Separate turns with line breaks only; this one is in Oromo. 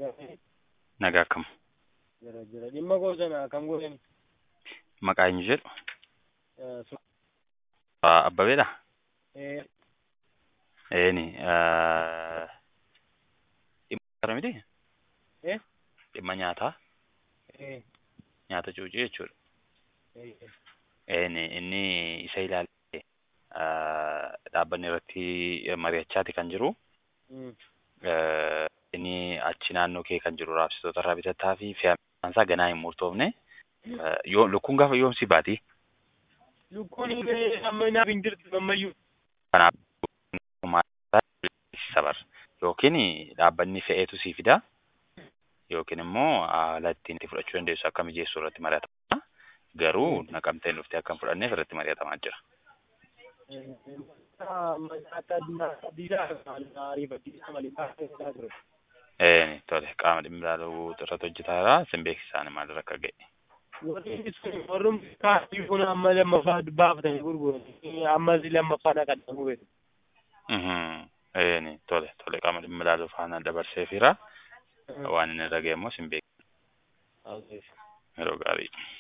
Nagaa akkam.
Jira jira. Dhimma goosana kam godhani?
Maqaa eenyu jedhu?
Eh, so-
Ah, Abbabeedha?
eh,
Eeni. ah, Dhimma nyaataa miti?
Eh?
Dhimma nyaataa?
eh,
Nyaata cuucii jechuudha.
eh,
Eeni inni isa ilaalee ah, dhaabbanni irratti mari'achaati kan jiru.
mm,
Eh, Inni achi naannoo kee kan jiru raabsitoota irraa bitataa fi fe'amaan isaa ganaa hin murtoofne. Eh, Yoo lukkuun gaafa yoomsi baati?
Lukkuun illee amma naaf hin jirtu ammayyuu.
Kanaaf sabar yookiin dhaabbanni fe'eetu sii fida yookiin immoo haala ittiin itti fudhachuu dandeessu akka mijeessuu irratti mari'atama. Garuu naqamteen dhuftee akka hin fudhanneef irratti mari'atamaa jira.
Eh, amma nyaata addunyaa addiidhaa ariifachiisa malee taasisaa ture.
Ee, tole qaama dhimmi ilaaluu irratti hojjetaa jira. Sin beeksisaan maalirra akka ga'e.
Warri sun warrumti kaasii kun amma lammaffaa baafatanii gurgurani. Ammas lammaffaa naqatan gubee.
Mhm. Ee, tole tole qaama dhimmi ilaaluu faana dabarseefira. Waan inni irra ga'e immoo sin beeksisa. Yeroo gaarii.